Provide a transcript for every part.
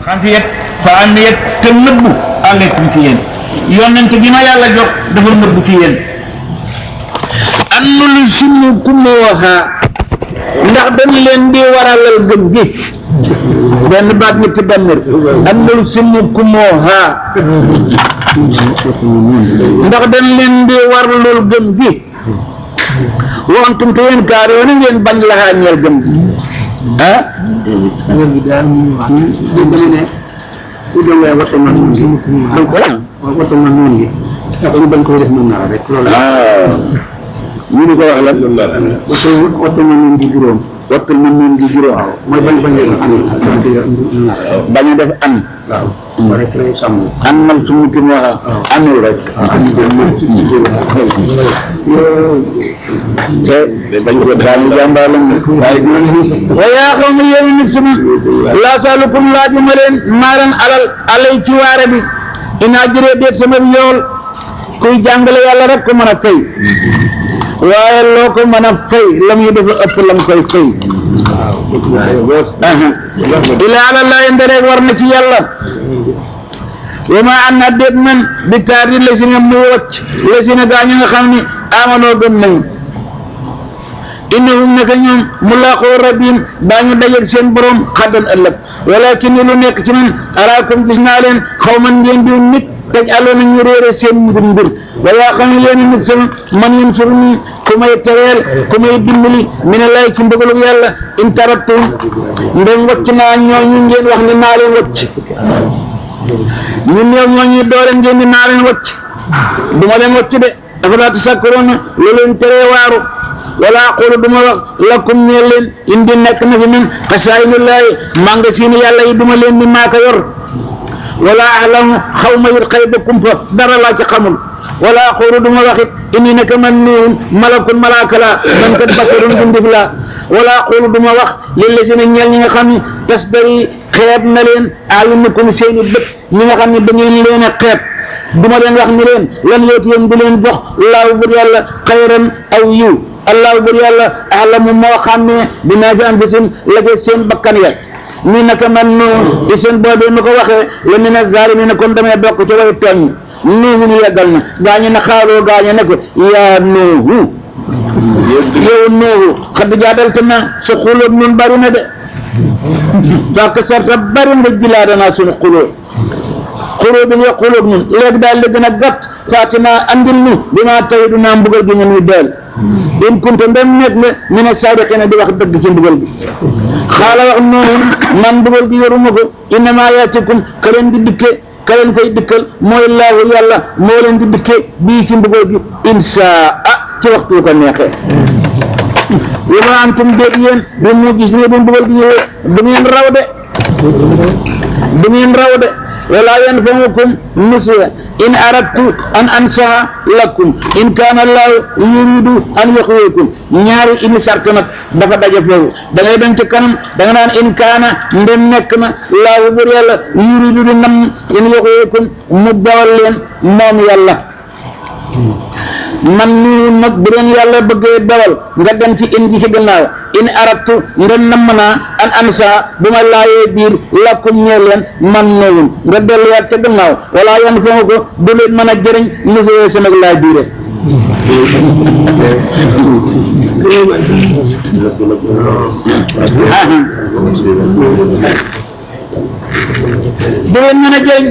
xafiyat fa amiyat te nëbbu aleykum ci yéen yonent bi ma yàlla jox dafa nëbbu ci yéen annul sunu kumooha ndax dañ leen di waralal gëm gi benn baat ñetti bannir annul sunu kumooha ndax dañ leen di warlul gëm gi wantum te yéen kaar yoon ngeen bañ laxaa ñeel gëm gi ah wér gi daal mu wax dégg nga ne ku dem waaye wattu ma noonu gi donc waaw wattu ma noonu gi dañu bañ koy def noonu nara rek loolu la ah ñu di ko wax lan wattu wattu ma noonu gi juróom wattul ma noon gi juróom waaw mooy bañ bañ leen am bañ koy nara bañ a def an waaw rek lay sàmm an man su muti mu wax anul rek te bañ ko daañu jàmbaar lañ waaye wa yaa qawmi yéen nit sama laa salukum laajuma leen maaran alal alay ci waare bi inaa juree déet sama yool kuy jàngale yàlla rek ko mën a fay waaye loo ko mën a fay la muy dafa ëpp la mu koy fay ila ala laahi ndereeg war na ci yàlla wa ma an na déet man bi taar di la si nga muy wacc la si na gaa ñi nga xam ni amanoo gëm nañu innahum naka ñoom mulaqoo rabbihim daañu dajeeg seen borom xaddan ëllëg walakin ni lu nekk ci man araakum gis naa leen xaw man ngeen di nit taj aloona ñu réere seen mbir mbir wa yaa xam ne yéen nit sama man yéen suru nii ku may tereel ku may dimbali mi ne lay ci mbëgalu yàlla in tarattum ndem wacc naa ñooñu ngeen wax ni naa leen wacc ñu néew ñooñu doole ngeen ni naa leen wacc du ma leen wacc de dafa laa tasakkuroon lu leen teree waaru wala aqulu duma wax lakum ñeel leen indi nekk na fi man xasaayinillaahi magasin yàlla yi duma leen ni maa ko yor wala alamu xaw ma yit xëy ba kumpa dara laa ci xamul wala aqulu duma wax it inni naka man nuun malakun malaaka laa man kat basarun bindif laa wala aqulu duma wax lillazina ñeel ñi nga xam ne tasdari xeeb na leen ayunukum seeni bët ñi nga xam ne da ngeen leen a xeeb duma leen wax ni leen lan yooti yéen du leen jox laaw bur yàlla xayran aw yiw allahu bur yàlla alamu moo xàmmee bi naa fi anfusim la ko seen bakkan ya ni naka man nuun di seen boobee ma ko waxee la mi ne zaalimiina kon damay bokk ci way tooñ nuuhu ni yeggal na gaañu na xaaroo gaañu ne ko yaa nuuhu yow nuuhu xad jaadalta na sa xulóob nun bari na de fàkk sarta bari nga jilaada naa suñu xulóob xulóob bi xulóob nun léegi daal li gën a gàtt faatina andil nu bi maa tawi du naa mbugal gi nga nuy deel in kunta ndem nekk nga mi ne saadiqiina di wax dëgg ci mbugal bi xaala wax noonu man mbugal gi yoruma ko innamaa yaatikum ka leen di dikke ka leen koy dikkal mooy laahu yàlla moo leen di dikke bii ci mbugal gi insaa ah ci waxtu ko neexee wa ma antum déet yéen bi mu gis ne bu mbugal gi ñëwee du ngeen raw de du ngeen raw de wala yanfa'ukum nusiya in aradtu an ansaha lakum in kaana allahu yuridu an yuxwiyakum ñaari ini sart nag dafa daje foofu da ngay dem ci kanam da nga naan in kaana ndem nekk na laahu bur yàlla yuridu di nam in yuxwiyakum mu dawal leen moom yàlla man nii nag bu doon yàlla bëggee dawal nga dem ci in gi ci gannaaw in arabtu ndem namm naa an ansa bu ma laayee biir lakkum ñee leen man noowun nga delluwaat ca gannaaw wala yan foo ko du leen mën a jëriñ lu fi sama laay biire du leen mën a jëriñ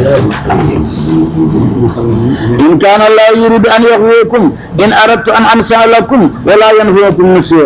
in kaana laa yuridu an yaxwiyakum in aradtu an ansa lakum wala yanfiyakum nusiya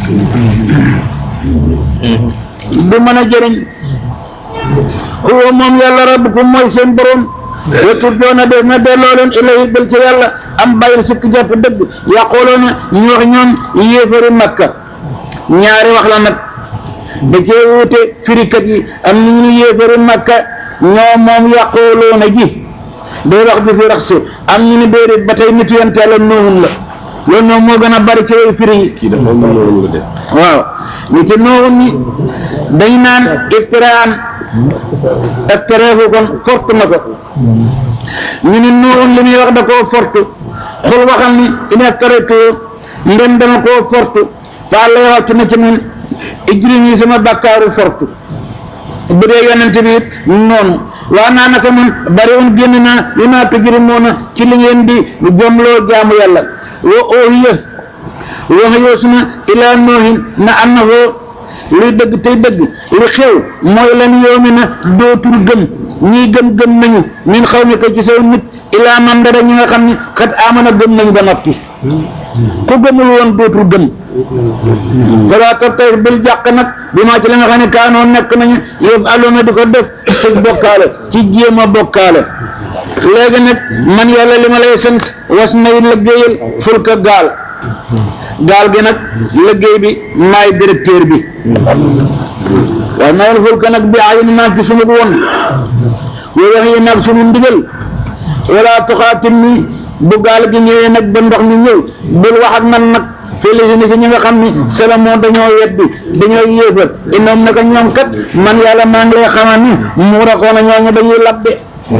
du mën a jëriñ huwa moom yàlla rabbukum mooy seen borom wetu doona def na delloo leen ilayhi bal ci yàlla am bàyyil sikk jàpp dëgg yaqooloona ñu wax ñoom yéefari makka ñaari wax la nag da cee wuute firikat yi am na ñu yéefari makka ñoo moom yaqooloona ji day wax bi fi rax si am ñu ni déedéet ba tey nitu yonent yàlla noohun la loolu moom moo gën a bari ci way firi yi kii dafa mën loolu de waaw nit noohun ni dañ naan iftiraan iftiraahu kon fort na ko ñu ni noohun li muy wax da koo fort xul waxal ni in iftaratu ndem dama koo fort fa Allah wàcc na ci man ijrim yi sama bàkkaaru fort bu dee yonent bi it noonu waa naa naka man bari woon génn naa li naa tujrimoona ci li ngeen di jomloo jaamu yàlla wa oohiya wax yoosu na ilaa noohin na annahu luy dëgg tey dëgg li xew mooy lan yoomi na dootul gëm ñii gëm gëm nañu min xaw mi ko ci saw nit ilaa man dara ñi nga xam ne xat amana gëm nañu ba noppi ku gëmul woon dootul gëm balaa tabtay bil jàq nag bi maa ci la nga xam ne kaanoo nekk nañu yëf aluna di ko def ci bokkaale ci jéem a bokkaale léegi nag man yàlla li ma lay sant was nay liggéeyal fulka gaal gaal gi nag liggéey bi maay directeur bi was nayul fulka nag bi ayin naa ci sunu woon woo wax yi nag sunu ndigal wala tuxaatil ni bu gaal gi ñëwee nag ba ndox mi ñëw bul wax ak man nag félicité si ñi nga xam ni Salomon dañoo weddi dañoo yéefar innoom naka ñoom kat man yàlla maa ngi lay xamal ni mu raxoon a ñooñu dañuy labbe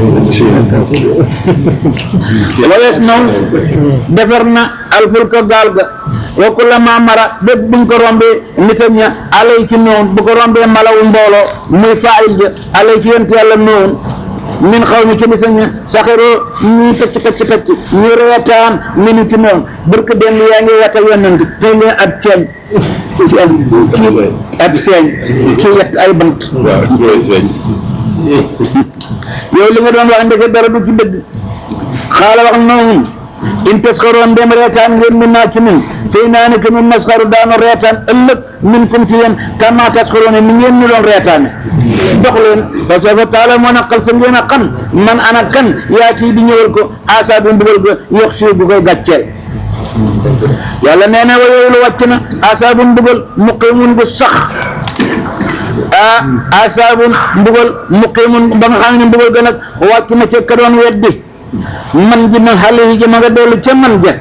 walees naw defar na alfulka gaal ga wa kullama mara bépp buñ ko rombee nitam ña alay ci noonu bu ko rombee malawu mbooloo muy faayil ja alay ci yent yàlla noonu min xaw mi ci bisa ña saxiroo ñuy tëcc tëcc tëcc ñu reetaan minu ci noonu barke dem yaa ngi wata yonent tey leen ab ceeñ ci am ci ab seeñ ci yett ay bant yow li nga doon wax ndeke dara du ci dëgg xaala wax noonu in tasxaroon dem reetaan ngeen min naa ci nun fii naa ne que nun nasxaru daanu reetaan ëllëg min kum ci yéen kama tasxaroon ni ngeen ñu doon reetaane dox leen parce que taala moo na xal sa ngeen a xam man ana kan yaa ci di ñëwal ko asa bi mbugal ga yox si bu koy gàcceel yàlla nee na wa yooyu lu wàcc na asa bu mbugal muqimun bu sax ah asaabun mbugal muqimun ba nga xam ne mbugal ga nag wàcc na ca ka doon weddi man ji ma xale yi ji ma nga dellu ca man ja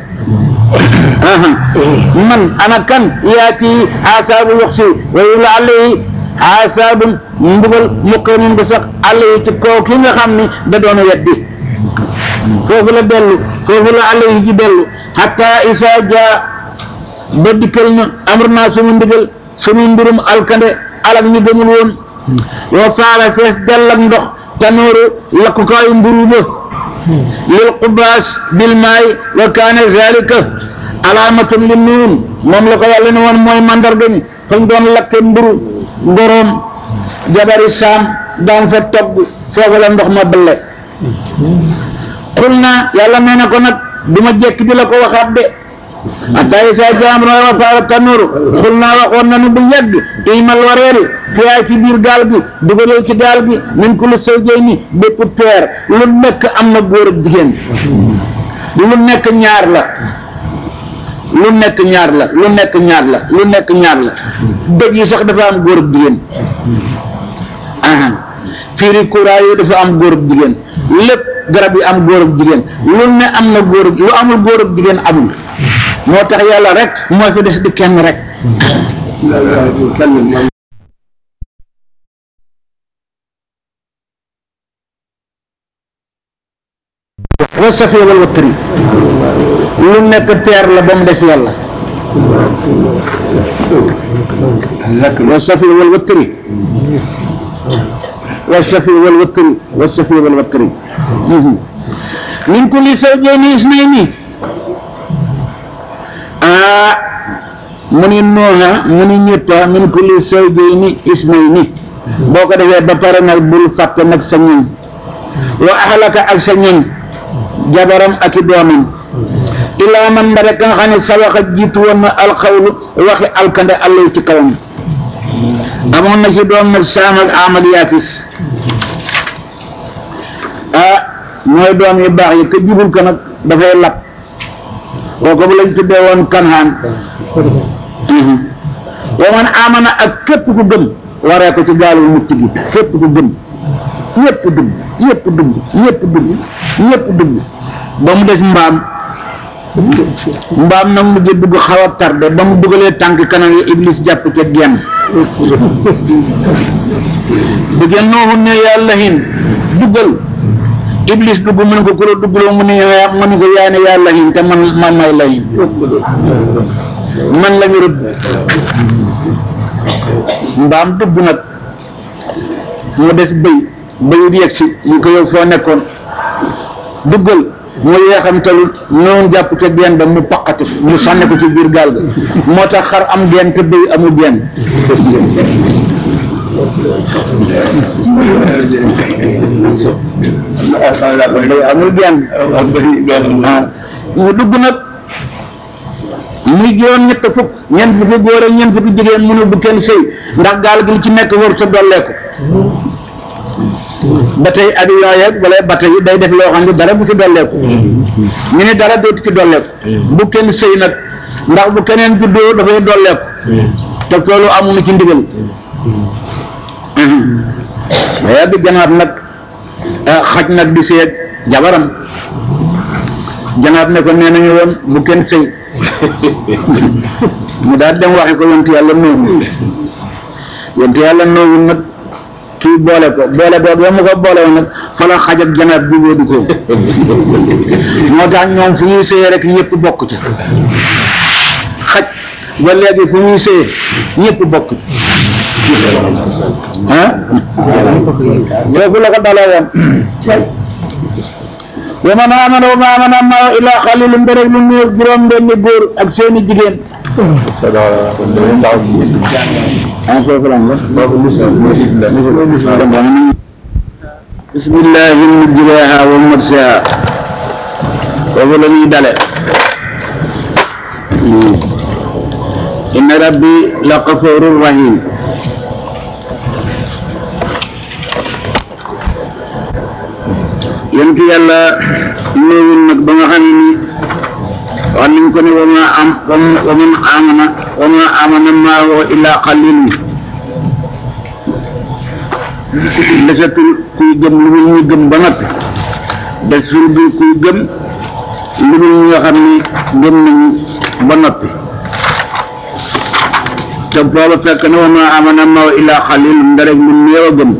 man ana kan yaati asaabu yoxsi wayu la àll yi asaabun mbugal muqimun bu sax àll yi ci kaw ki nga xam ni da doon weddi foofu la dellu foofu la àll yi ji dellu hatta isa jaa ba dikkal na amr naa sumu ndigal sumu mbirum alkande alak ñu gëmul woon yoo faala fees dell ak ndox tanooru lakkukaayu mburu ba lil qubaas bil maay wa kaane zalika alaamatun li nuun moom la ko yàlla ne woon mooy mandarga mi fañ doon lakke mburu ngoroom jabari saam daan fa togg foofu la ndox ma bëlle xul naa yàlla nee na ko nag du ma jekk di la ko waxaat de atayi sa jaam wa faara tanur xul naa waxoon nañu bu yàgg imal wareel fiyaa ci biir gaal gi dugalal ci gaal gi min kulli zawjayni bépp peer lu nekk am na góor ak jigéen lu nekk ñaar la lu nekk ñaar la lu nekk ñaar la lu nekk ñaar la dëgg yi sax dafa am góor ak jigéen aha fiiri kuraa yi dafa am góor ak jigéen lépp garab yi am góor ak jigéen lu ne am na góor lu amul góor ak jigéen amul moo tax yàlla rek moo fi des di kenn rek wa safi wal watri lu nekk peer la ba mu des yàlla wa safi wal watri wa safi wal watri wa safi wal watri min kulli zawjayni isnayni ah mu ni nooha mu ni ñetta min kulli zawjayni isnayni boo ko defee ba pare nag bul fàtte nag sa ñoñ wa ahlaka ak sa ñoñ jabaram ak i doomam ilaa man ba rek nga xam ne sawaxa jiitu woon na alxawlu waxi alkande allay ci kawam amoon na ci doom nag saam ak amal yaafis ah mooy doom yu baax yi ka jubul ko nag dafay lab kooku bu lañ tuddee woon kanhaan wa man amana ak képp ku gëm waree ko ci gaalul mucc gi képp ku gëm ñëpp dugg ñëpp dugg ñëpp dugg ñëpp dugg ba mu des mbaam mbaam nag mujj dugg xaw a tardé ba mu dugalee tànk kanam yi iblis jàpp ca genn bu genn nooxu ne yàlla hin duggal iblis dugg mu ne ko ku la duggloo mu ne yaa mu ne ko yaa ne yàlla hin te man man may la hin man la ñu rëbb mbaam dugg nag mu des bëy bëy di yegg si ñu ko yow foo nekkoon duggal mu yeexamtalul noonu jàpp ca geen ba mu paqati mu sànni ko ci biir gaal ga moo tax xar am geen te bëy amul geen bëy amul geen mu dugg nag muy juróom ñett fukk ñeent fukki góor ak ñeent fukki jigéen mënu bu kenn sëy ndax gaal gi li ci nekk war sa dolleeku ba tey avion yeeg wala bateau yi day def loo xam ne dara bu ci dolleeku ñu ne dara dootu ci dolleeku bu kenn sëy nag ndax bu keneen juddoo dafay dolleeku te loolu amuñu ci ndigal ba yàgg janaat nag xaj nag di seeg jabaram janaat ne ko nee nañu woon bu kenn sëy mu daal dem waxi ko yontu yàlla noowu yontu yàlla noowu nag kii boole ko boole boobu yow mu ko boole woon nag fa la xaj ak janaat jubóo di ko moo tax ñoom fu ñuy sëyee rek ñëpp bokk ca xaj ba léegi fu ñuy sëyee ñëpp bokk ca ah foofu la ko dalee woon wa man amana wa ma amana ma illa xalilum ba rek lu néew juróom benni góor ak seeni jigéen ah foofu la bismillahi mujriha wa mursaha foofu la ñuy dale inna rabbi la gafurur rahim yonent yàlla néewul nag ba nga xam ne ni wax nañ ko ne wa ma am wa man amana wa ma amana maahu illa qalilun desatul kuy gëm lu dul ñu gëm ba noppi desatul bi kuy gëm lu dul ñi nga xam ni gëm nañu ba noppi te booba fekk na wa ma amana maahu illa qalilun nda rek lu néew a gëm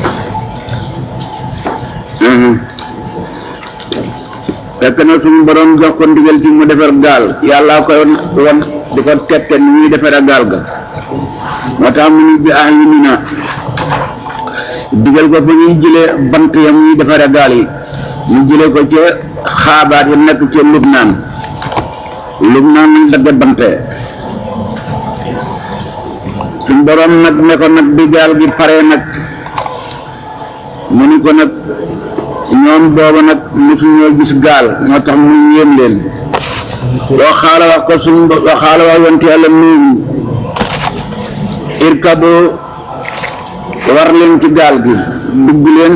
fekk na suñu borom jox ko ndigal ci mu defar gaal yàlla koy won di ko tette ni ñuy defar gaal ga moo tax mu ni bi ah yu ni na digal ko fa ñuy jëlee bant ya muy defare gaal yi ñu jëlee ko ca xaabaat yi nekk ca Lubnaan Lubnaan lañ dagge bante suñu borom nag ne ko nag bi gaal gi pare nag mu ni ko nag ñoom booba nag mosuñoo gis gaal moo tax mu yéem leen loo xaala wax ko suñ loo xaala wax yonte yàlla nuyu irkabo war leen ci gaal gi dugg leen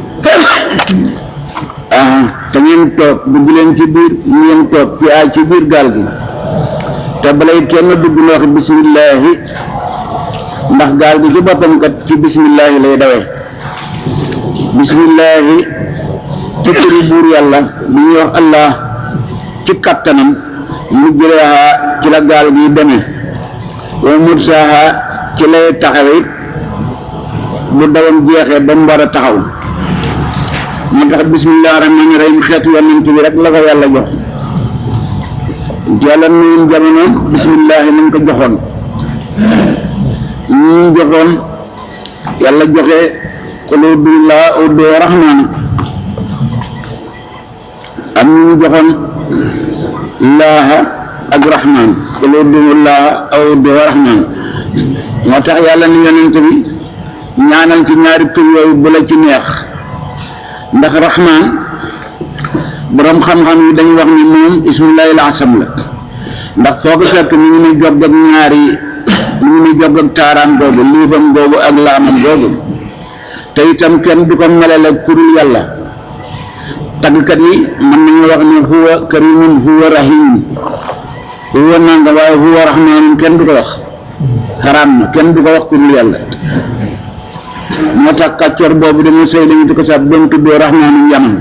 ah te ngeen toog dugg leen ci biir ngeen toog ci ay ci biir gaal gi te balay kenn dugg na wax bismillaahi ndax gaal gi ci boppam kat ci bismillaahi lay dawee bismillaahi ci turi buur yàlla bi ñuy wax allah ci kattanam mujjreha ci la gaal gi demee wa mursaha ci lay taxawe bu dawam jeexee ba mu war a taxaw moo tax bismillah rahmaani rahim xeetu yonent bi rek la ko yàlla jox yàlla nuyu jamono bismillah nañ ko joxoon ñu joxoon yàlla joxe qul ud'u llaaha aw ud'u rahmaan am ñu joxoon laaha ak rahmaan qul ud'u llaaha aw ud'u rahmaan moo tax yàlla ni yonent bi ñaanal ci ñaari tur yooyu bu la ci neex ndax rahmaan boroom xam-xam yi dañu wax ni moom ismullahi al-asam la ndax foo ko fekk mi ngi ni jog ak ñaari mi ngi ni jog ak taaraan googu liifam googu ak laamam googu te itam kenn du ko melale kurul yàlla tàggkat yi mën nañu wax ne huwa karimun huwa rahimun huwa nanga waaye huwa rahmanun kenn du ko wax xaraam na kenn du ko wax kurul yàlla moo tax kàccoor boobu dañu sëy lañu di ko sax doon tuddoo rahmaanum yaman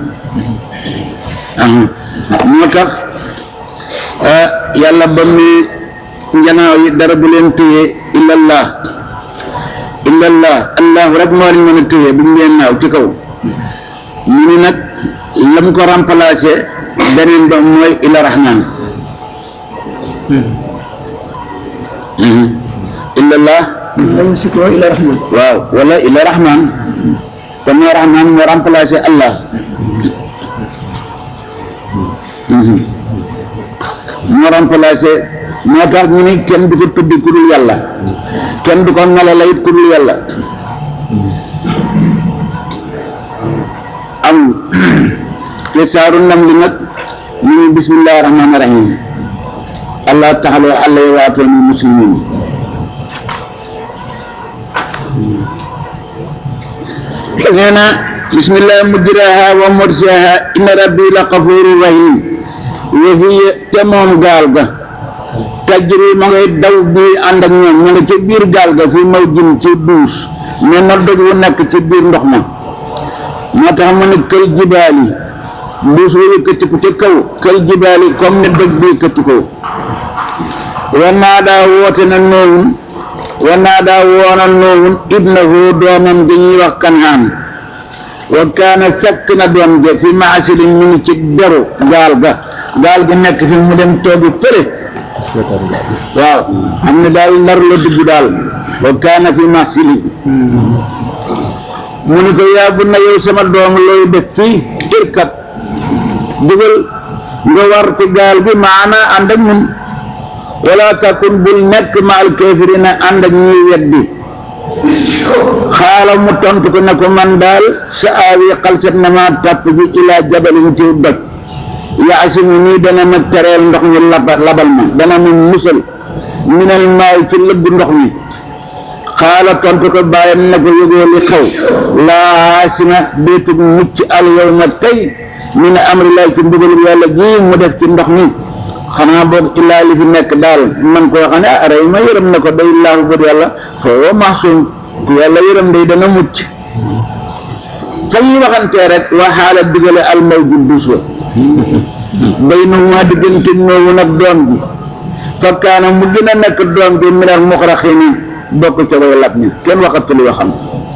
moo tax yàlla ba mu njanaaw yi dara bu leen téye illallah illallah allahu rek moo leen mën a téye bu mu leen naaw ci kaw mu ni nag la mu ko remplacé beneen ba mooy illa rahman illallah lañu si ko ila rahman waaw wala ila rahman kon mooy rahman moo remplacé allah Mhm. moo remplacé moo tax ñu ni kenn du ko tuddi ku dul yàlla kenn du ko melala it ku dul yàlla amul te saaru nam li nag ñu ngi bismillahi rahmaani rahim allah taxaloo allah waatooni muslimin nee na bismillah mujraha wa mursaha inna rabbi la xafuru rahim wa hiya te moom gaal ga tajri ma ngay daw bii ànd ak ñoom ñu nga ci biir gaal ga fi maw jin ci duus mais na doj wu nekk ci biir ndox ma moo tax mu ne kël jibaali duus wu yëkkatiku ca kaw kël jibaali comme ne doj bi yëkkatikoo wa naadaa woote na noowun wa naadaa woona noowun ibnahu doomam dañuy wax kanaan wa kaana fekk na doom ja fi maasilin mi ngi ci deru gaal ga gaal gi nekk fi mu dem toogi fële waaw xam ne daal nar la dugg daal wa kaana fi maasilin mu ni ko yaa bu na yow sama doom looy def fii irkat dugal nga war ci gaal gi maana ànd ak ñun wala takun bul nekk ma al kafirina ànd ak ñuy weddi xaala mu tontu ko ne ko man daal sa aawi xalsat na ma tàpp bi ilaa jabalin ci doj yaasimu nii dana ma tereel ndox mi labal labal ma dana ma musal minal maay ci lëggu ndox mi xaala tontu ko bàyyam ne ko yëgoo li xew laa aasima déetug mucc al yow ma tey min amri laay ci mbugalub yàlla ji mu def ci ndox mi xanaa boog illaa li fi nekk daal man koo xam ne ah rey ma yërëm na ko day laahu bët yàlla foo maxsuum ku yàlla yërëm day dana mucc fa ñuy waxantee rek waa xaala digale almaw ju duus wa bay na maa diggante noowu nag doom bi fa kaana mu gën a nekk doom bi minal muxraxiina bokk ca way lab ñi kenn waxatul waxam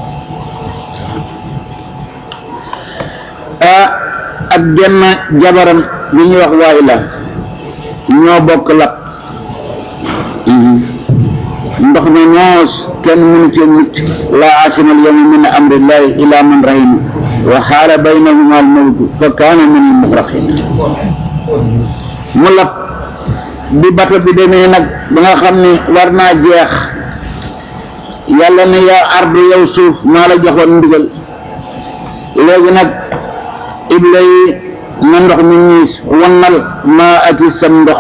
ah ak genn jabaram bi ñuy wax waay la ñoo bokk lab ndox mi noos kenn mënu ci mucc laa asimal yawma min amrillahi ila man rahima wa xaala baynahuma al mawju fa kaana min al muxraqin mu lab bi bato bi demee nag ba nga xam ne war naa jeex yàlla ne yaa ardu yow suuf maa la joxoon ndigal léegi nag ibla yi na ndox mi ñiis wannal maa ati sam ndox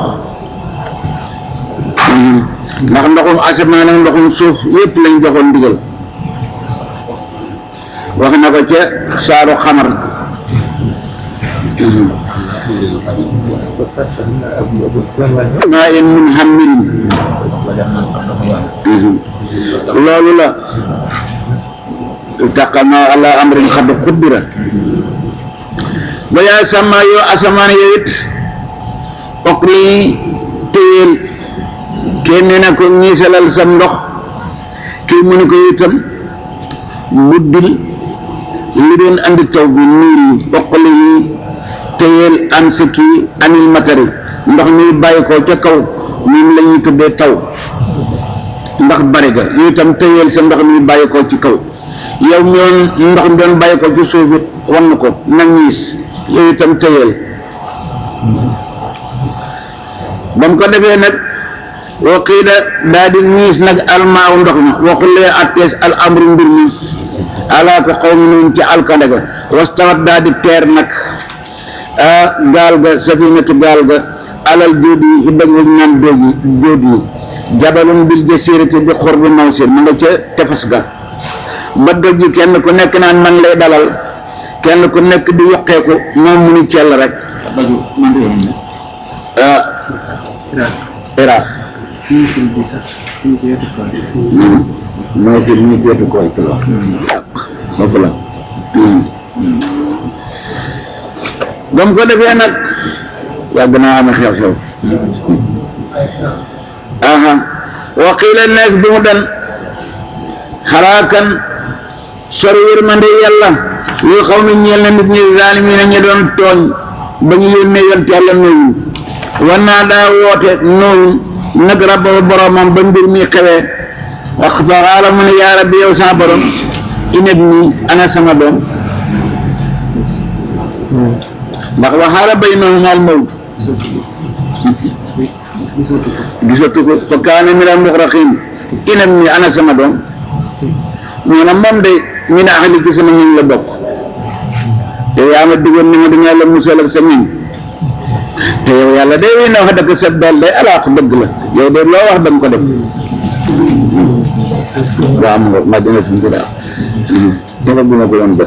ndax ndoxum asamaan ak ndoxum suuf yépp lañ joxoon ndigal wax na ko ca saaru xamar maa in mun hammirin loolu la taqama ala amrin xad xuddira ba yaay sàmma yoo asamaan yooyu it ok lii téyeel kenn nee na ko ñiisalal sam ndox kii mu ne ko itam buddil li doon andi taw bi niir yi oqali yi téyeel an sa kii anil matari ndox mi bàyyi ko ca kaw moom la ñuy tuddee taw ndax bari ga yu itam téyeel sa ndox mi bàyyi ko ci kaw yow mi woon ndox mi doon bàyyi ko ci suuf it wan ko na ñiis yow itam téyeel ba mu ko defee nag waqiida daa di ñiis nag almaaw ndox ma waxulee attees al amru mbir mi alaa ko xaw ma noonu ci alkande ga wastawat daa di teer nag ah gaal ga safinatu gaal ga alal jóodi yi ci dëgg ñu naan dóogi jóodi yi jabalun bil jasirati bi xurbi mawsin ma nga ca tefes ga ba doj yi kenn ku nekk naan man lay dalal kenn ku nekk di yoqeeku moom mu ni cell rek ah Iraq ministre bi sax suñu ko yetu ko mooy si ñu teetu koy ci la foofu la ba mu ko defee nag yàgg naa am xew-xew aha wa qiila neef bi mu den xaraakan sor yërmande yàlla lii xaw mi ñeel na nit ñi zaalimiina ñi doon tooñ ba ñu yónnee yont yàlla noowu war naa daa woote noowu nag rabba boromam ba mbir mi xewee wax fa xaala mu ne yaa rabbi yow sama borom inab nii ana sama doom ndax waxaala baynahuma al mawt gisatu ko fa kaana min al muxraqin inab nii ana sama doom ñu ne moom de min ahli ci sama ñun la bokk te yaa ma digoon ni ma dinaa la musal ak sa ñun te yow yàlla de wi na wax dëgg sa dool day alaax dëgg la yow de loo wax danga ko def waaw am nga ma dina suñ ko daal dafa bu ma ko doon def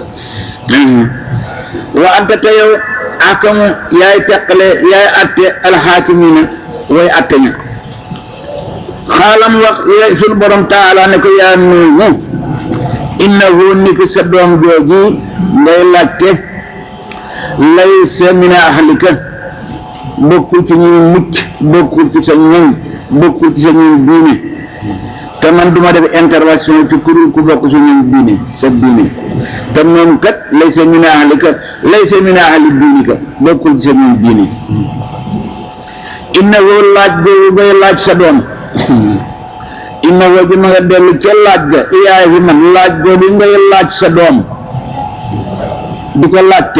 wa anta te yow akamu yaay teqale yaay atte alxaakimina way atte ña xaalam wax suñu borom taala ne ko yaa nuuhu innahu niki sa doom jooji ngay laajte laysa min ahlika bokkul ci ñuy mucc bokkul ci sa ñoñ bokkul ci sa ñoñ diine te man duma def intervention ci kurul ku bokk sa ñoñ diine sa diine te moom kat laysa min ahlika laysa min ahli diinika bokkul ci sa ñoñ diine innahu laaj boobu ngay laaj sa doom inna woo ji ma nga dellu ca laaj ga iyaay fi man laaj googu ngay laaj sa doom di ko laajte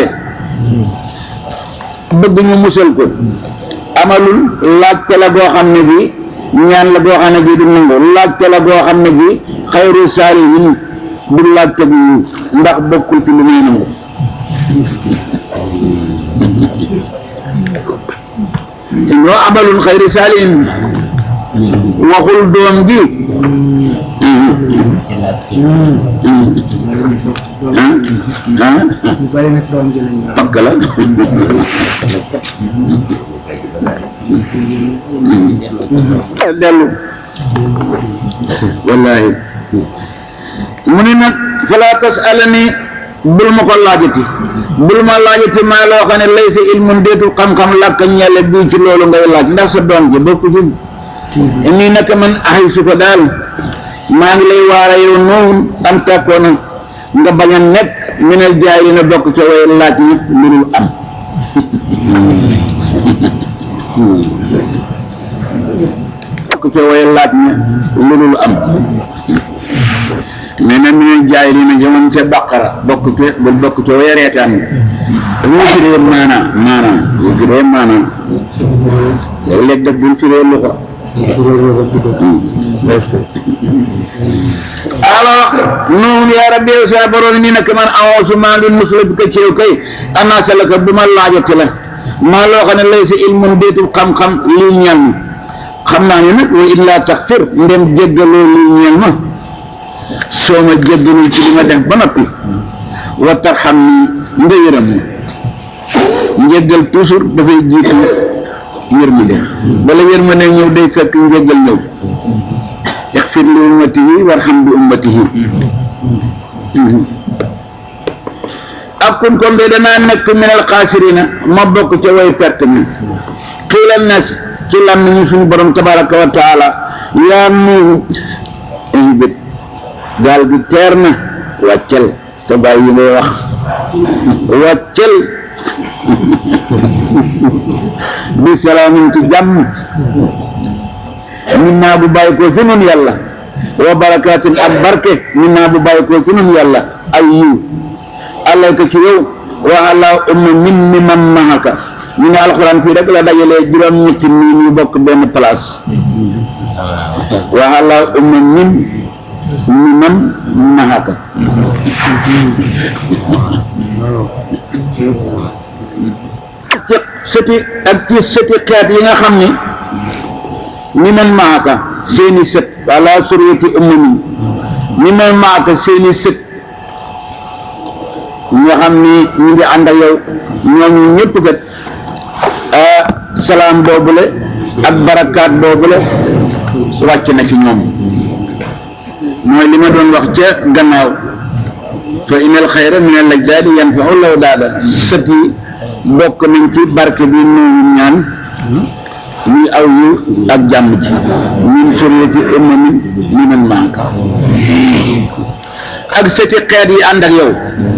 bëgg ñu musal ko amalul laajte la goo xam ne bii ñaan la goo xam ne bii du nangu laajte la goo xam ne bii xayru saalihin du laajte bu ndax bokkul ci lu muy nangu ñoo amalul xayru saalihin waxul doom ji pakk la dellu wallahi mu ne nag falaa tasalani bul ma ko laajati bul ma laajati maa loo xam ne lay sa ilmun déetul xam-xam làkk ñelle bii ci loolu ngay laaj ndax sa doom ji bokku ci nii naka man axay su ko daal maa ngi lay waara yow noonu am tàkkoona nga bañ a nekk minal jaay yi na bokk ca way laaj nit lu dul am bokk ca way laaj ne lu dul am mais nag minal jaay yi na jëmoon ca baqara bokk ca bul bokk ca way reetaan dafa firee maanaa maanaa bu firee maanaa léeg-léeg daf bul firee luxa alors noonu yaa rabbi yow sa borom ni nag man awoosu maa ngi musula bi ko ceew kay anaa salaka bu ma laajate la maa loo xam ne lay sa ilmun déetul xam-xam lii ñeel ma xam naa ne nag wa illaa taxfir ndem jéggaloo lii ñeel ma soo ma jéggalul ci li ma def ba noppi wa tarxam ni nga yërëm ma njéggal toujours dafay jiitu yërmande bala yërmande ñëw day fekk njéggal ñëw ixfir li ummatihi warxam bi ummatihi ak kun kon de danaa nekk minal xaasirina ma bokk ca way perte mi xiilal nas ci làmmiñu suñu borom tabaraka wa taala yaa nuuhu ihbit gaal gi teer na wàccal te bàyyi yi ngay wax wàccal bi salaamin ci jàmm min naa bu bàyyi koo ci nun yàlla wa barakaatin ak barke min naa bu bàyyi koo ci nun yàlla ay yiw alayka ci yow wa ala umma min mi man mahaka ñu ne alxuraan fii rek la dajalee juróom ñetti miin yu bokk benn place wa ala umma min mi man mahaka ci sëti ak ci sëti xeet yi nga xam ni mi man maaka seeni sët ala suriyati ummi mi man maaka seeni sët nga xam ni ñu ngi ànd ak yow ñooñu ñëpp kat salaam boobule ak barakaat boobule wàcc na ci ñoom mooy li ma doon wax ca gannaaw fa inal xayra min al ajdaadi yanfau law daada sët yi bokk nañ ci barke bi nooñu ñaan muy aw yu ak jàmm ji min suriyati ummamin minan maaka ak sëti xeet yi ànd ak yow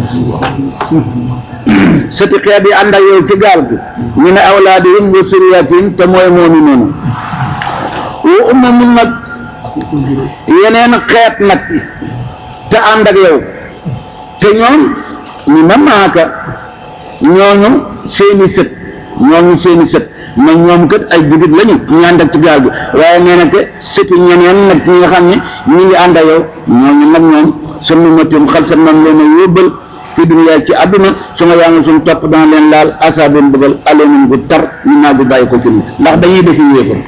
sëti xeet yi ànd ak yow ci gaal gi ñu ne awlaadihim wa suriyatihim te mooy moomi noonu wa ummamin nag yeneen xeet nag te ànd ak yow te ñoom ñu ma maaka ñooñu seeni sët ñooñu seeni sët ma ñoom kat ay jullit lañu ñu ànd ak ci gaal bi waaye nee na que sëti ñeneen nag ñi nga xam ne ñi ngi ànd ak yow ñooñu nag ñoom sunu matum xal sa moom leen a yóbbal fi duniyaa ci àdduna su ma yaa ngi suñ topp dana leen laal asaabun bëggal aleenun gu tar ñu naa gu bàyyi ko ci ñun ndax dañuy defi yéefar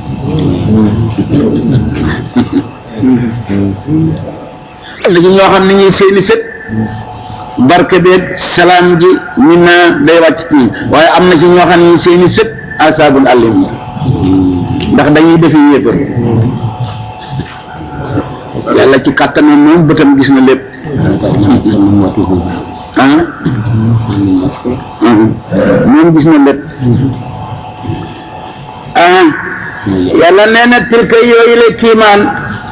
li ci ñoo xam ne ñuy seeni sët barke beeg salaam ji ñu naa day wàcc ci ñun waaye am na ci ñoo xam ne seeni sët asaabun alim ndax dañuy defi yéefar yàlla ci kàttanam moom bëtam gis na lépp ah moom gis na lépp ah yàlla nee na tilka yooyu la kiimaan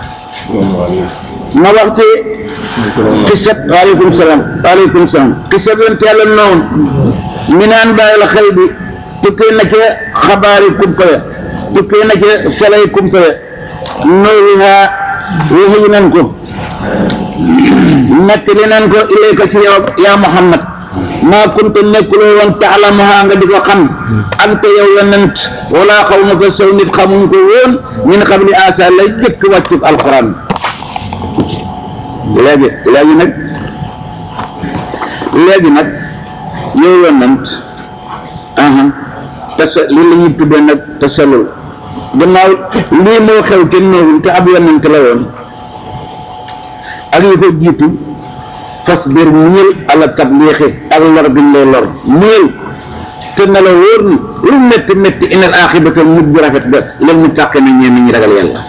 ma wax ci xisab waaleykum salaam waaleykum salaam xisab yonent yàlla noonu mi naan bàyyi la xëy bi tukkee na ca xabaari kumpale tukkee na ca salay kumpale nooyiha waxi nan ko nettali nan ko ilayka ci yow yaa Muhammad maa kunta nekkuloo woon taalamuha nga di ko xam anta yow yonent wala xaw ma ko saw nit xamuñ ko woon min qabli asa lay jëkk wàccub alquran léegi léegi nag léegi nag yow yonent aha tasa li la ñuy tuddee nag tasalul gannaaw lii moo xew te noowul te ab yonent la woon ak yi ko jiitu fasbir muñal ala tabliixi ak lor biñ lay lor muñal te na la wóor ni lu métti métti inal aaxibata mujj bu rafet ga leen mu tàqe na ñeen ñi ragal yàlla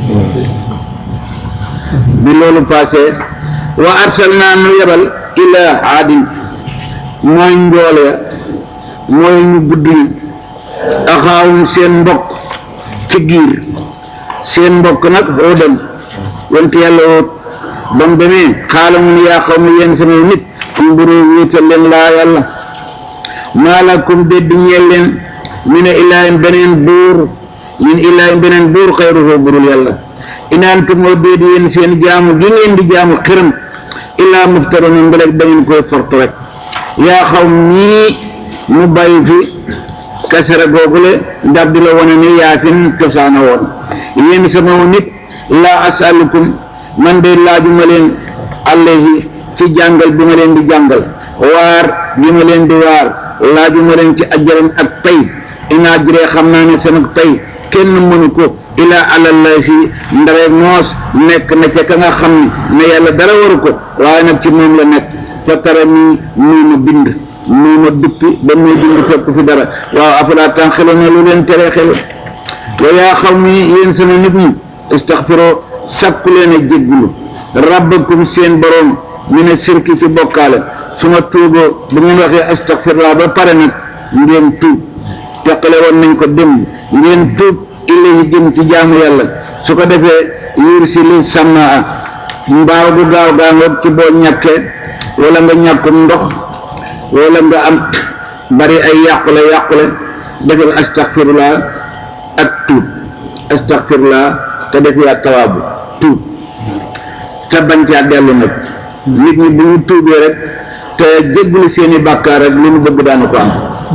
bi loolu passé wa arsalnaa nu yebal ilaa aadin mooy njool ya mooy ñu gudd yi axaawum seen mbokk ci giir seen mbokk nag oo dem wante yàlla wóot ba mu demee xaala mu ne yaa xaw ma yéen sama nit umburu wéetal leen laa yàlla maalakum dédd ñeel leen mi ne ilaahin beneen buur min ilaahin beneen buur xayruhu burul yàlla inaantum moo déed yéen seen jaamu gi ngeen di jaamu xiram illaa muftaruna mbeleg da ngeen koy fortu rek yaa xaw ñii mu bàyyi fi kasara googule ndab di la wane ni yaa fin cosaana woon yéen sama nit laa asalukum man de laajuma leen alayhi ci jàngal bi ma leen di jàngal waar bi ma leen di waar laajuma leen ci ajaran ak tey inaa jiree xam naa ne sama tey kenn mënu ko ilaa àlallay si ndare moos nekk na ca ka nga xam ne yàlla dara waru ko waaye nag ci moom la nekk fa tara nii muy ma bind muy ma duppi ba muy bind fekk fi dara waaw afalaa tànqiluna lu leen tere xel wa yaa xaw mi yéen sama nit ñi istaxfiroo sakku leen a jéggulu rabbakum seen boroom mi ne sirki ci bokkaale su ma tuuboo bu ngeen waxee astaxfirullah ba pare nag ngeen tuub teqale woon nañ ko dem ngeen tuub ilayhi jëm ci jaamu yàlla su ko defee yuur si li sàmmaa mbaaw gu gaaw gaa ngoog ci boo ñàkkee wala nga ñàkkum ndox wala nga am bari ay yàqule yàqule defal astaxfirullah ak tuub astaxfirullah te def yaa tawaabu tuub te bañ caa dellu nag nit ñi bu ñu tuubee rek te jéggalu seeni bàkkaar rek lu ñu bëgg daanu ko am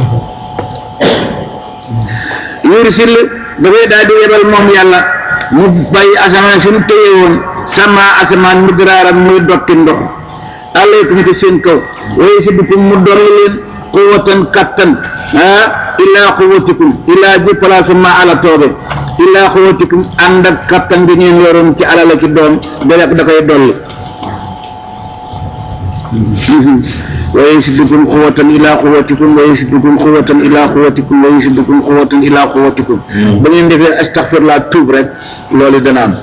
yursil dafay daal di yebal moom yàlla mu bàyyi asamaan si mu téye woon sama asamaan mu diraaram muy dotti ndox alaykum ci seen kaw waaye si dukum mu dolli leen quwwatan kattan ah illaa quwwatikum illaa ji palaasu ma ala toobe illaa quwwatikum ànd ak kattan bi ngeen yoroon ci alala ci doom da da koy dolli wa yasidukum quwwatan ila quwwatikum wa yasidukum quwwatan ila quwwatikum wa yasidukum quwwatan ila quwwatikum ba ngeen defee astaghfirullah tuub rek loolu dana am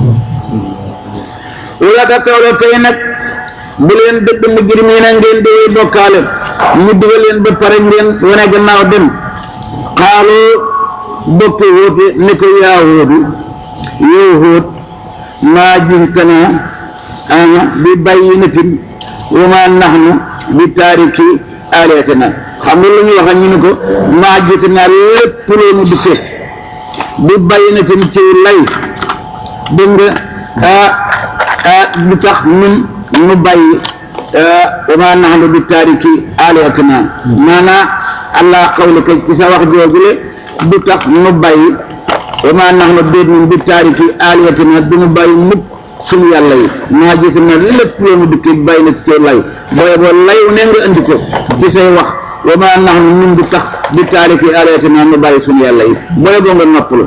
wala ta tawla tey nag bu leen dëdd mujrimiina ngeen di way bokkaale ñu digal leen ba pare ngeen wane gannaaw dem xaaloo bokki wóote ne ko yaa wóodu yow wóot maa jintanaa ana bi bayyinatin wa maa naxnu bi taariki aalihatina xam nga lu ñu wax ñu ne ko maa jiitanaa lépp loonu dikke bi bayyinatin ci lay dégg nga ah ah du tax ñun ñu bàyyi wa maa nahnu bi taariki aalihatina maanaam allah xawlika ci sa wax joojule du tax ñu bàyyi wa maa nahnu déet ñun bi taariki aalihatina du ñu bàyyi mukk suñu yàlla yi maa jiite na lépp loo mu dikki bàyyi na ci cay lay booye boo layu ne nga indi ko ci say wax wa maa nahnu ñun du tax bi taariki aalihatina ñu bàyyi suñu yàlla yi booye boo nga noppalu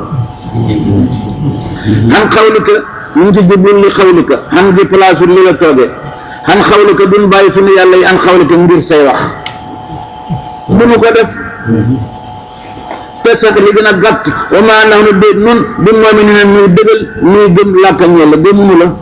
xan xawlika ñu ngi ci jublu li xawlika xan gi place li la toogee xan xawlika duñ bàyyi suñu yàlla yi an xawlika ngir say wax duñu ko def te sax li gën a gàtt wa maa nahnu déet nun bi mu'minina muy dëggal muy gëm làkka ñella gëmunu la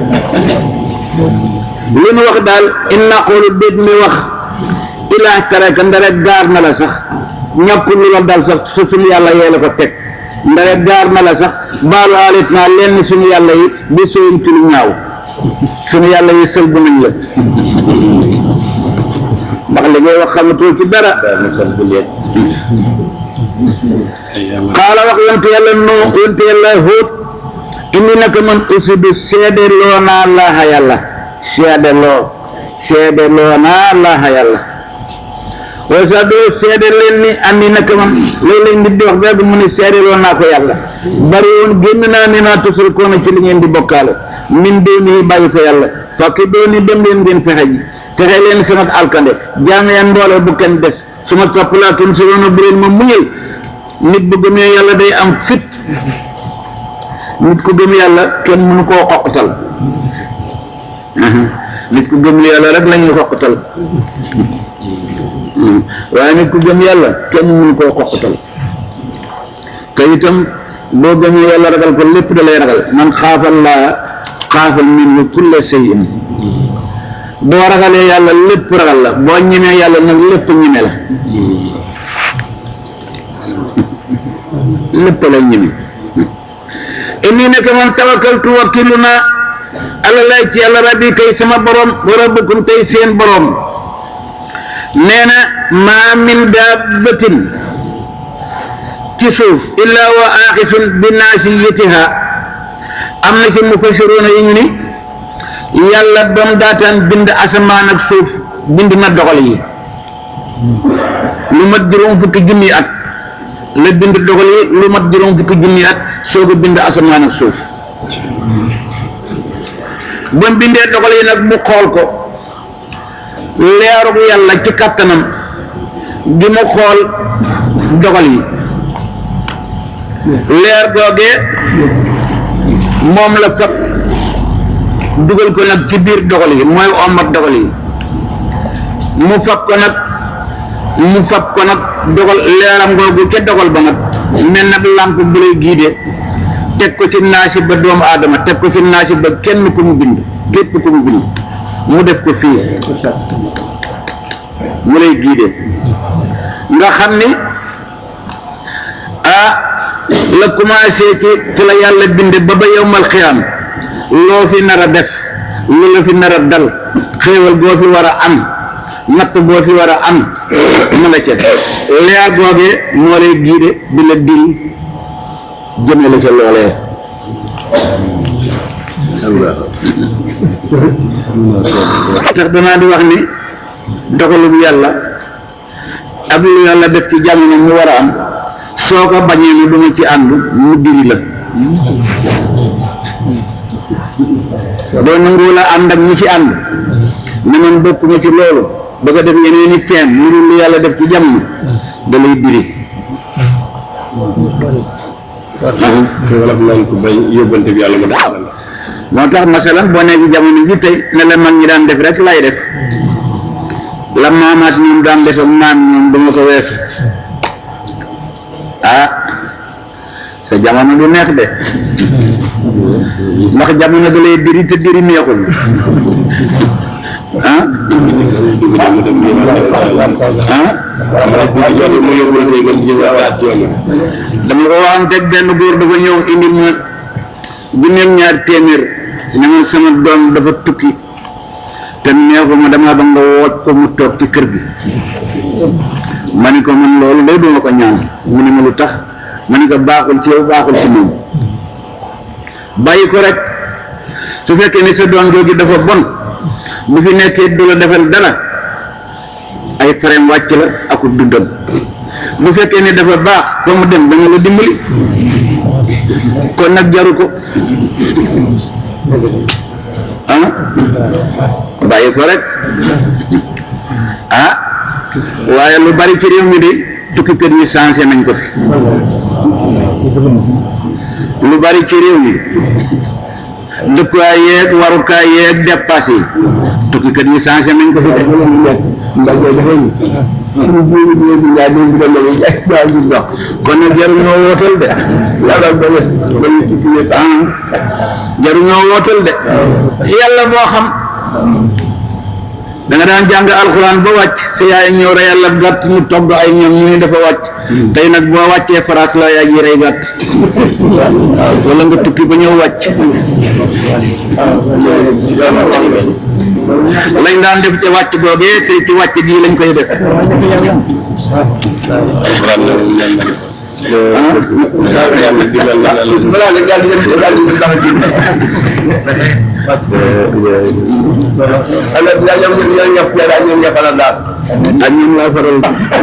li nu wax daal in naqulu déet mi wax ilaa taraka ndare gaar na la sax ñàkkul lu la dal sax su suñu yàlla yee la ko teg ndare gaar na la sax baalu alit naa lenn suñu yàlla yi bi sooyum ci lu ñaaw suñu yàlla yi sël bu nañ la ndax li ngay wax xamatoo ci dara xaala wax yonte yàlla noo yonte yàlla hóot indi naka man usidu seede loo naa laaxa yàlla seede loo seede loo naa laaxa yàlla waaye sax doo seede leen ni andi naka man loolu lañ nit di wax beeg mu ne seede loo naa ko yàlla bari woon génn naa ne naa tusrikoona ci li ngeen di bokkaale min dooni bàyyi ko yàlla fakki dooni dem leen ngeen fexe ji fexe leen sama alkande jaam yan mboole bu kenn des su ma topp laa tun si woon bu leen ma muñal nit bu gëmee yàlla day am fit nit ku gëm yàlla kenn mënu koo xoqatal nit ku gëm yàlla rek la ñuy xoqatal waaye nit ku gëm yàlla kenn mënu koo xoqatal te itam boo gëmee yàlla ragal ko lépp da lay ragal man xaafal laa xaafal minhu kulla shay'in boo ragalee yàlla lépp ragal la boo ñemee yàlla nag lépp ñeme la lépp la ñeme inni nekk man tawakkaltu wakkilu naa ala lay ci yàlla rabbi kay sama borom wa rabbukum tey seen borom nee na maa min dabbatin ci suuf illaa wa aaxisun bi naasiyatiha am na ci mufassiroona yi ñu ni yàlla ba mu daataan bind asamaan ak suuf bind na dogal yi lu mat juróom fukki junni at la bind dogal yi lu mat juróom fukki junni at soog a bind asamaan ak suuf ba mu bindee dogal yi nag mu xool ko leerug yàlla ci kàttanam gi mu xool dogal yi leer googee moom la fab dugal ko nag ci biir dogal yi mooy omat dogal yi mu fab ko nag mu fab ko nag dogal leeram googu ca dogal ba nag mel nag làmp bu lay giide teg ko ci naasi ba doomu aadama teg ko ci naasi ba kenn ku mu bind képp ku mu bind mu def ko fii mu lay giide nga xam ni ah la commencé ci ci la yàlla binde ba ba yowmal xiyaam loo fi nar a def lu la fi nar a dal xéewal goo fi war a am natt boo fi war a am mu la ca leer googee moo lay giide di la diri jëme la ca loolee tax danaa di wax ni dogalub yàlla ak lu yàlla def ci jamono mu war a am soo ko bañee ne duma ci ànd mu diri la boo nanguwul a ànd ak ñi ci ànd ne man bokkuma ci loolu ba ko def yeneen i feen lu dul lu yàlla def ci jamono da lay diri wala naan ko bañ yóbbante bi yàlla ma def la moo tax masalan boo nee ci jamono ji tey ne la mag ñi daan def rek lay def la maamaat ñoom daan def ak maam ñoom duma ko weesu ah sa jamono du neex de ndax jamono da lay diri te diri neexul ah ah dama ko waxanteeg benn góor dafa ñëw indi ma junneeg ñaar téeméer ne ma sama doom dafa tukki te neexu ma dama ba nga wooj ko mu toog ci kër gi ma ni ko man loolu day duma ko ñaan mu ne ma lu tax ma ni ko baaxul ci yow baaxul ci moom bàyyi ko rek su fekkee ni sa doom jooju dafa bon bu fi nekkee du la defal dara ay fareem wàcc la aku dundam bu fekkee ni dafa baax fa mu dem danga la dimbali kon nag jaru ko ah bàyyi ko rek ah waaye lu bari ci réew mi de tukkikat yi changé nañ ko fi lu bari ci réew mi dëkkuwaay yeeg warukaay yeeg dépassé yi tukkikat yi changé nañ ko fi de kon nag jaruñoo wootal de jaruñoo wootal de yàlla boo xam da nga daan jàng alxuraan ba wàcc sa yaay ñëw rey yàlla gàtt ñu togg ay ñoom ñu ni dafa wàcc tey nag boo wàccee faraat la yaa ngi rey gàtt wala nga tukki ba ñëw wàcc lañ daan def ci wàcc boogee tey ci wàcc bii lañ koy def ak ñun laa faral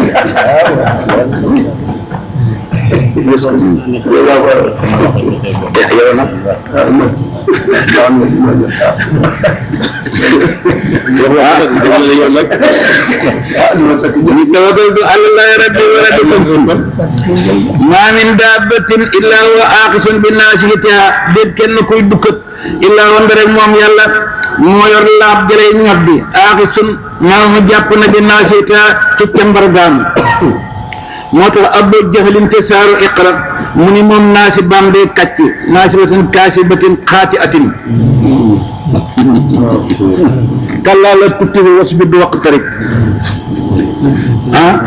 yow nag ñu tawakkaltu ala llahi rabbi wa rabbikum ma min dabbatin illa huwa aqisun bi nasiyatiha déet kenn kuy dukkat illa wanda rek moom yàlla moo yor laab jëlay ñod bi aqisun maa mu jàpp na bi nasiyatiha ci càmbar gaam moo tax abdu jahlin te saaru iqra mu ni moom naasi baam day kàcc naasi batin kaasi batin xaati atin kallaa la tutti bi was bi du waqtarib ah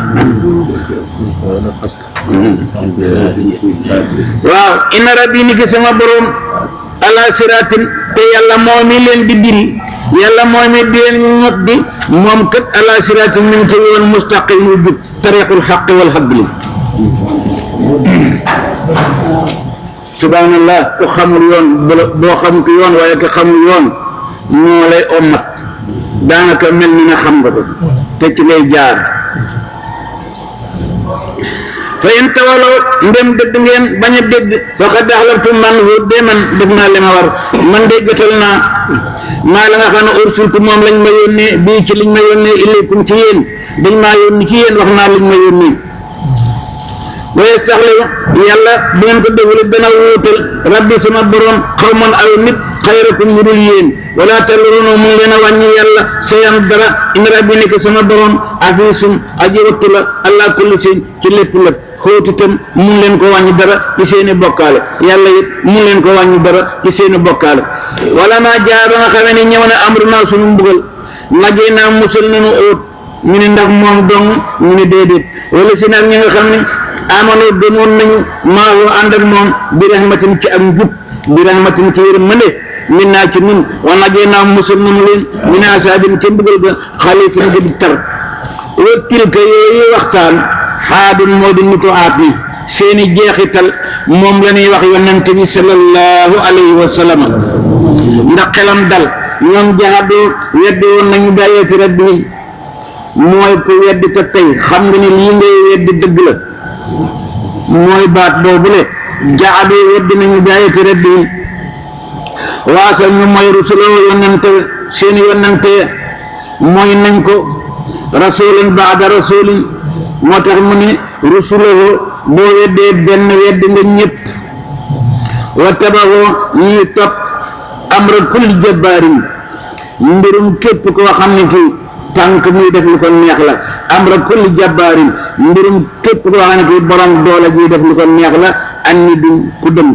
waaw inna rabbi ni ki sama borom ala siratin te yàlla moo mi leen di diri yàlla moo mi di leen ñot di moom kat ala siratin mi ngi ci yoon mustaqim wu jub tariqul xaq wal xadli subhanallah ku xamul yoon boo xamut yoon waaye ku xamul yoon moo lay ommat daanaka mel ni na xam nga ko te ci lay jaar fa in tawalaw ndem dëgg ngeen bañ a dégg faqad axlaftu man hu de man def naa li ma war man de jotal naa maa la nga xam ne ursultu moom lañ ma yónnee bii ci liñ ma yónnee ilaykum ci yéen dañ maa yónni ci yéen wax naa liñ ma yónnee wa yastaxlifu yàlla bu ngeen ko defule dana wuutal rabbi sama borom xawman aw nit xayrakum ñu dul yéen wala talruno mu ngi leen a wàññi yàlla sayan dara in rabbi nekk sama borom afisum aji wattu la allah kulli seen ci lépp lépp xóotitam mu ngi leen ko wàññi dara ci seeni bokkaale yàlla it mu ngi leen ko wàññi dara ci seeni bokkaale wala naa jaar ba nga xamee ne ñëw na amru naa suñu mbugal najee naa musal nañu óot ñu ne ndax moom dong ñu ne déedéet wala si nag ñi nga xam ne amano gëmoon nañu maahu ànd ak moom bi rahmatin ci ak njub bi rahmatin ci yërmande min naa ci nun wa najee naa musal nañu leen min asaabin ca mbugal ga xalifin ga di tar wa tilka yooyu waxtaan xaadun moo di nitu aat ni seeni jeexital moom la ñuy wax yonent bi sallallahu alayhi wa sallam ndax xelam dal ñoom jaxadu weddi woon nañu bàyyeeti rabbi mooy ko weddi te tey xam nga ni lii ngay weddi dëgg la mooy baat boobule jaxadu weddi nañu bàyyeeti rabbi waasal ñu mooy rusuloo yonente seeni yonente mooy nañ ko rasulin baada rasulin moo tax mu ne rusulahu boo weddee benn weddi nga ñëpp wa tabaxoo ñuy topp amra kulli jabbaarin mbirum képp koo xam ne kii tànk muy def lu ko neex la amra kulli jabbaarin mbirum képp koo xam ne kii borom doole jiy def lu ko neex la an ni duñ ku dëng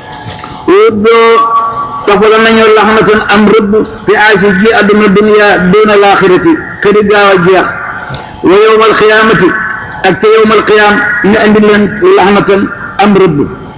doo tofala nañu laxnatan am rëbb fi aasi ji àdduna dunya doona laaxirati këri gaaw a jeex wa yowmal xiyaamati ak ca yowmal qiyaam ñu andi leen laxnatan am rëbb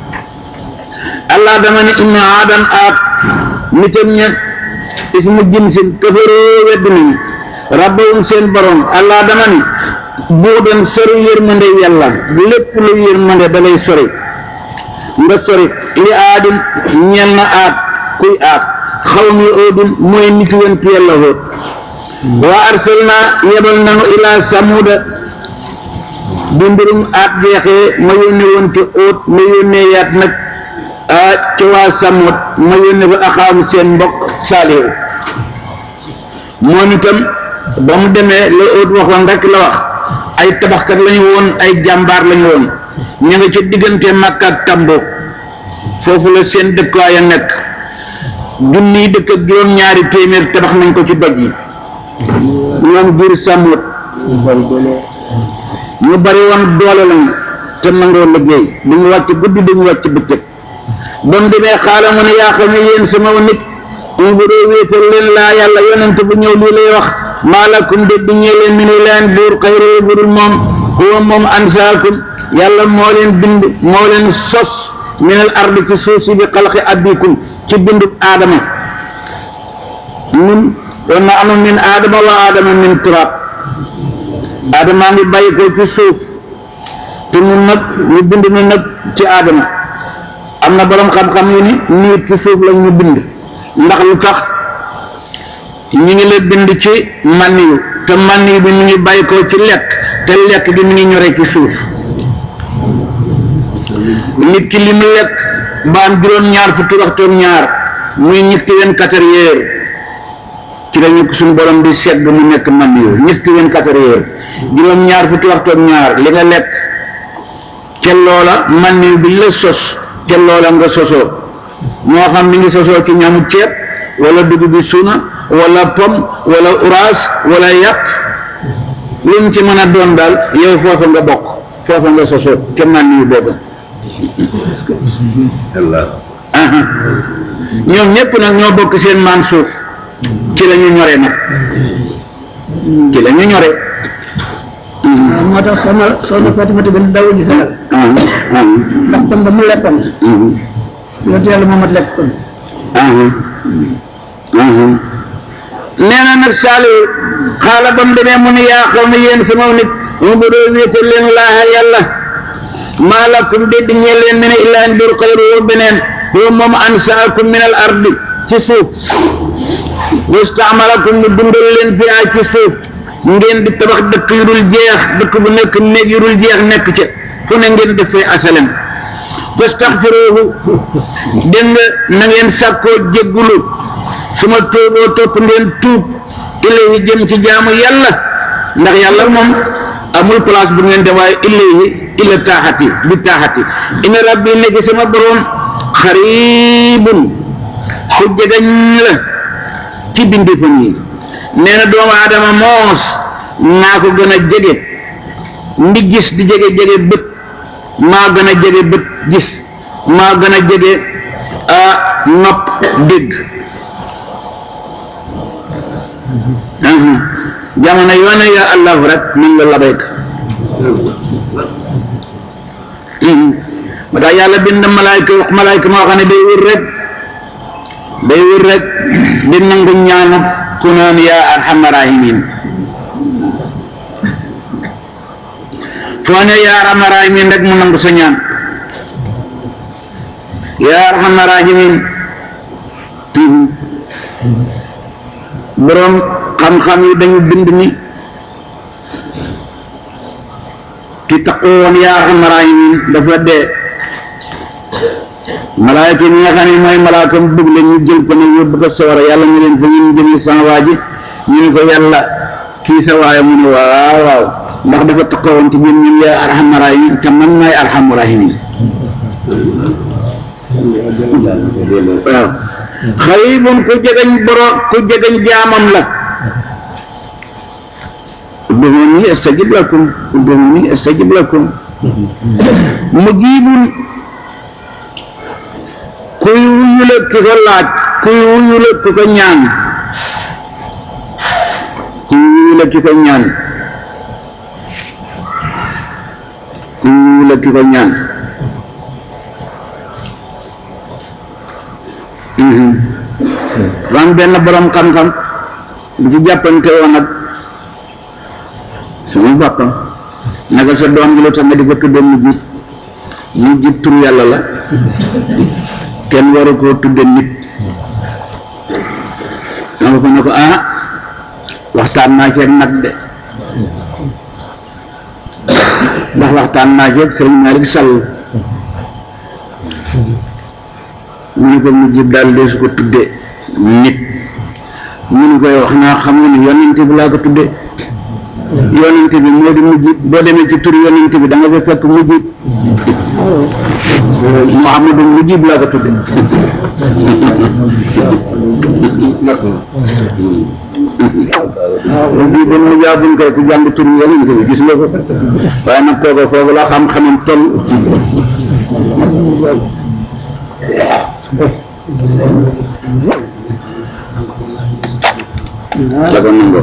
allah dama ne inna aadan aat nitam ña ismu jinsin kafaroo weddi nañu rabbahum seen borom allah dama ne buudan sori yërmande yàlla lépp lu yërmande da lay sori nga sori li aadin ñel na aat kuy aat xaw mi oodin mooy nitu yonent yàlla hóot wa arsalna yebal nanu ila samuda bi mbirum aat jeexee ma yónnee woon ci óot ma yónnee yaat nag ci waa samut ma yónnee ba axaamu seen mbokk saalihu moom itam ba mu demee la óot waxoon rek la wax ay tabaxkat lañu woon ay jàmbaar lañu woon ñu nga ci diggante Makka ak Tambo foofu la seen dëkkuwaay a nekk junniy dëkk ak juróom-ñaari téeméer tabax nañ ko ci doj yi ñoom biir samut ñu bari woon doole lañu te nangoo liggéey duñu wàcc guddi duñu wàcc bëccëg ba mu demee xaala mu ne yaa xam ne yéen sama nit mu bu dee wéetal leen laa yàlla yonent bu ñëw lii lay wax maalakum de di ñee leen mi ne leen buur xayru burul moom huwa moom ansaakum yàlla moo leen bind moo leen sos minal ardi ci suuf si bi xalqi abikum ci bindub aadama nun wa nahnu min aadama wa aadama min turab aadamaa ngi bàyyi ko ci suuf te ñun nag ñu bind na nag ci aadama am na boroom xam-xam yu ni niit ci suuf lañ ñu bind ndax lu tax ñu ngi la bind ci mànn yu te mànn yu bi mu ngi bàyyi ko ci lekk te lekk gi mu ngi ñore ci suuf nit ki li mu lekk ba am juróom-ñaar fukki waxtu ak ñaar muy ñetti vingt-quatre heures ci lañu ko suñu borom di segg mu nekk mànn yu ñetti vingt-quatre heures juróom-ñaar fukki waxtu ak ñaar li nga lekk ca loola man ni bi la sos ca loola nga sosoo moo xam mi ngi sosoo ci ñamu ceeb wala dugub bi suuna wala pom wala uraas wala yàpp lu mu ci mën a doon daal yow foofa nga bokk foofa nga sosoo ca man ni boobu aha ñoom ñépp nag ñoo bokk seen maan suuf ci la ñu ñore nag ci la ñu ñore moo tax soxna soxna Fatimata bi daw ji sagal ndax tam ba mu lekkoon yonent yàlla Muhammad lekk kon nee na nag Saaliw xaala ba mu demee mu ne yaa xaw ne yéen sama nit mu bu doo wéetal leen laaha yàlla maa lakum dédd ñee leen ne ne illaa mbir xayru wa beneen huwa moom ansaakum min al ardi ci suuf wastaamalakum mu dundal leen fi ay ci suuf ngeen di tabax dëkk yu dul jeex dëkk bu nekk néeg yu dul jeex nekk ca fu ne ngeen def fay asalem fastaxfiruhu dégg nga na ngeen sàkkoo jéggulu su ma tuuboo topp ngeen tuub ilayhi jëm ci jaamu yàlla ndax yàlla moom amul place bu ngeen dem waaye ilayhi ila taaxati bi taaxati ina rabbi nekk sama borom xaribun ku jegañ la ci bindifam yi nee na doomu aadama moos naa ko gën a jege ndi gis di jege jege bët maa gën a jege bët gis maa gën a jege a nopp dégg jamono yoone ya allahu rek min la labayk ma tax yàlla bind malaayka wax malaayka moo xam ne day wër rek day wër rek di nangu ñaanu ku naan yaa arhamar rahimin foo ne yaa arhamar rahimin rek mu nangu sa ñaan yaa arhamar rahimin boroom xam-xam yi dañu bind ni ki taqoo woon yaa arhamar rahimin dafa dee malaayka yi nga xam ne mooy malaakam bëgg la ñu jël ko ne yóbbu ko sawara yàlla ñu leen fa ngeen jëmee sama waa ji ñu ne ko yàlla kii sa waaye mu ne waaw waaw ndax dafa taqawoon ci ñun ñun yaa arhamar rahimin te man maay arhamur rahimin waaw xaribun ku jegañ boro ku jegañ jaamam la ud'uuni astajib lakum ud'uuni astajib lakum mujibun kuy wuyule ki ko laaj kuy wuyule ki ko ñaan kuy wuyule ki ko ñaan kuy wuyule ki ko ñaan ram benn borom xam-xam bu ci jàppante woon ak sama boppam naka sa doom gi lu tax nga di ko tudde mu jiit mujjib tur yàlla la kenn waru koo tudde nit sama ko ne ko ah waxtaan naa ceeg nag de ndax waxtaan naa ceeg sëriñ Malick Sall mu ne ko mujjib daal dee su ko tudde nit mu ne koy wax naa xam nga ni yonente bi laa ko tudde yonente bi moo di mujjib boo demee ci tur yonente bi da nga fa fekk mujjib Muhammadu mujjib laa ko tudde mujjib ba mu jaabuñ koy ku jàng tur yonente bi gis nga ko waaye nag kooku foofu la xam-xamam toll la ko nangoo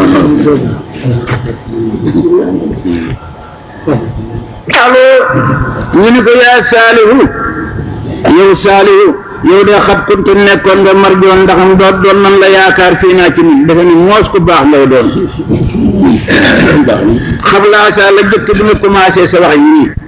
allo ñu ni ko yaa saalihu yow saalihu yow de xat kuntu nekkoon nga marjoon ndax mu doon doon nan la yaakaar fii naa ci nit dafa ni moos ku baax lay doon xam laa sa la jëkk bi nga commencé sa wax yi nii